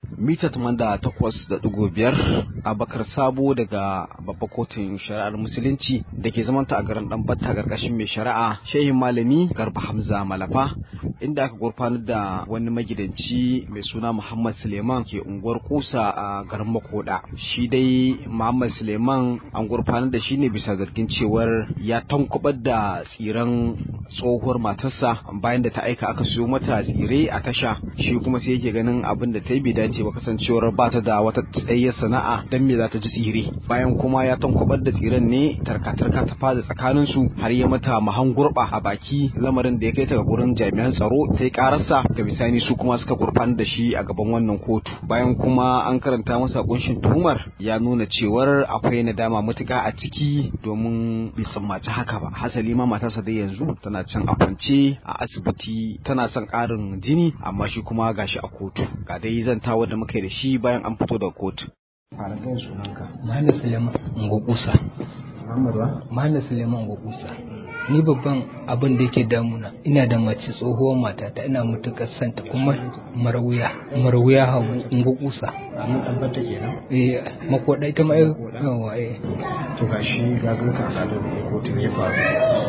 mita da takwas da ɗigo biyar abakar sabo daga babba kotun shari'ar musulunci da ke zamanta a garin dan batta karkashin mai shari'a shehin malami garba hamza malafa inda aka gurfanar da wani magidanci mai suna muhammad suleiman ke unguwar kusa a garin makoda shi dai muhammad suleiman an gurfanar da shi ne bisa zargin cewar ya tankubar da tsiran tsohuwar matarsa bayan da ta aika aka siyo mata tsire a tasha shi kuma sai yake ganin abin da ta yi bai dace ba kasancewar ba ta da wata tsayayyar sana'a dan me za ta ji tsire bayan kuma ya tankubar da tsiren ne tarka-tarka ta fada tsakanin su har ya mata mahan gurba a baki lamarin da ya kai ta ga gurin jami'an tsaro ta yi kararsa ga bisani su kuma suka gurfanar da shi a gaban wannan kotu bayan kuma an karanta masa kunshin tuhumar ya nuna cewar akwai nadama matuka a ciki domin bai tsammaci haka ba hasali ma matarsa dai yanzu tana can a kwance a asibiti tana son ƙarin jini amma shi kuma gashi a kotu ga dai zantawa da muka yi da shi bayan an fito daga kotu fara gaya sunanka Malam Suleiman Ngokusa. Muhammad wa Malam Suleiman Ngokusa. Ni babban abin da yake damuna ina da mace tsohuwar matata ina mutukar santa kuma marwuya marwuya hagu Ngokusa. ranar tabbata kenan Eh makoda ita ma yawa eh to gashi ga ganka a kadar kotu ya faru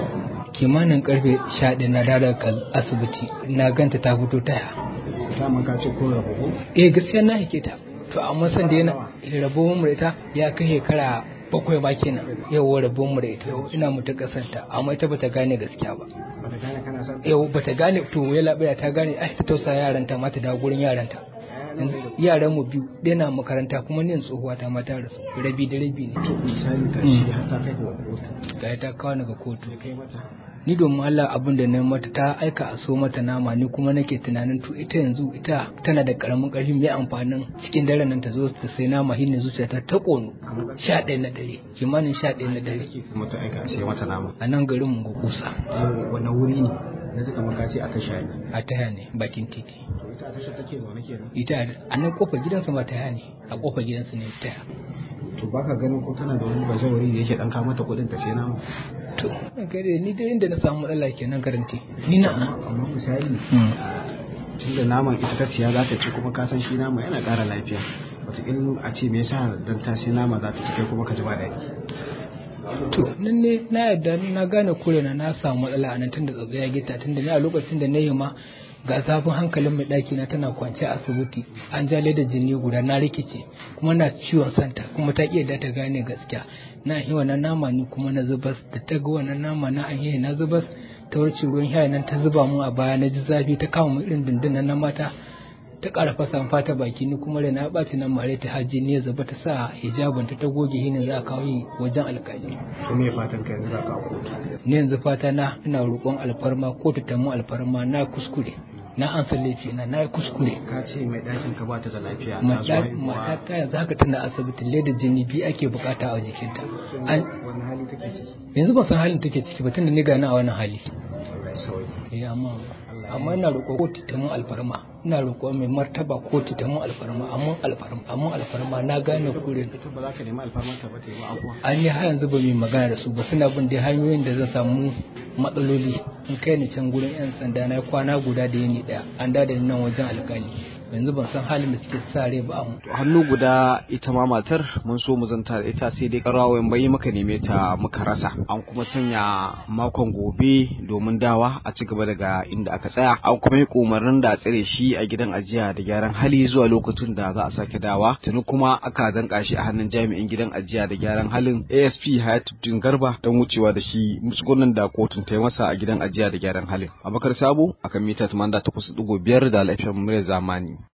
kimanin karfe 11 na dada kan asibiti na ganta ta fito taya ta man ka ce ko rabu ko eh gaskiya na hake ta to amma san da yana rabon mu da ita ya kai shekara bakwai ba kenan yau rabon mu da ita yau ina mutu kasanta amma ita bata gane gaskiya ba bata gane kana son yau bata gane to ya labaya ta gane ai ta tausa yaranta ma ta dawo gurin yaranta yaran mu biyu ɗaya na makaranta kuma ni tsohuwa ta mata rasu rabi da rabi ne to misali ka shi har ta kai ga kotu ga ta kawo ni ga kotu kai mata ni domin Allah abin da na mata ta aika a so mata nama ni kuma nake tunanin to ita yanzu ita tana da karamin karfi mai amfanin cikin daren nan ta zo ta sai nama hinne zuciyata ta kono sha ɗaya na dare kimanin sha ɗaya na dare kuma ta aika sai mata nama a nan garin mu ga kusa wannan wuri ne na suka maka ce a tasha ne a taya ne bakin titi to ita a tasha take zaune kenan ita a nan kofar gidansa ma taya ne a kofar gidansa ne taya to baka ganin ko tana da wani bazawari da yake dan ka mata kuɗin ta sai nama to gare ni dai inda na samu matsala kenan garanti ni na amma misali tunda naman ita ta siya za ta ci kuma ka san shi nama yana ƙara lafiya wataƙila a ce me yasa dan ta sai nama za ta ci kai kuma ka ji ba daɗi to nan ne na yarda na gane kure na na samu matsala a nan tunda tsatsa ya gita tunda ni a lokacin da na yi ma ga zafin hankalin mai ɗaki na tana kwance a asibiti an ja da jini guda na rikice kuma na ciwon santa kuma ta iya da ta gane gaskiya na yi wannan nama ni kuma na zubas da ta ga wannan nama na an yi na zubas ta warce ruwan haya nan ta zuba mun a baya na ji zafi ta kama mu irin dindin na mata ta ƙara fasa fata baki ni kuma da na ɓaci nan mare ta haji ne zaba ta sa hijabin ta ta goge hinin za a kawo yi wajen alƙali to me fatan ka yanzu za ka kotu ni yanzu fata na ina roƙon alfarma kotu ta mu alfarma na kuskure na an san laifi na na yi kuskure ka ce mai ɗakin ka bata da lafiya ta zo haihuwa mata ta yanzu haka tana asibiti leda jini biyu ake bukata a jikinta An- wani hali take ciki yanzu ban san halin take ciki ba tunda ni gani a wannan hali Allah ya sauke eh amma amma ina roƙo kotu ta mun alfarma ina roƙo mai martaba kotu ta mun alfarma amma alfarma amma alfarma na gane kure ita ba za ka nemi alfarmar ta ba ta yi ba abuwa an yi har yanzu ba mai magana da su ba suna bin dai hanyoyin da zan samu matsaloli in kai ni can gurin yan sanda na kwana guda da yini daya an da ni nan wajen alkali yanzu ban san halin da suke sa rai ba amma hannu guda ita ma matar mun so mu zanta da ita sai dai karawayen bai muka neme ta muka rasa an kuma sanya makon gobe domin dawa a ci gaba daga inda aka tsaya an kuma yi umarnin da a tsare shi a gidan ajiya da gyaran hali zuwa lokacin da za a sake dawa tuni kuma aka danka shi a hannun jami'in gidan ajiya da gyaran halin ASP Hayatuddin Garba don wucewa da shi musgunan da kotun ta yi masa a gidan ajiya da gyaran halin Abakar Sabo akan mita 88.5 da lafiyar murya zamani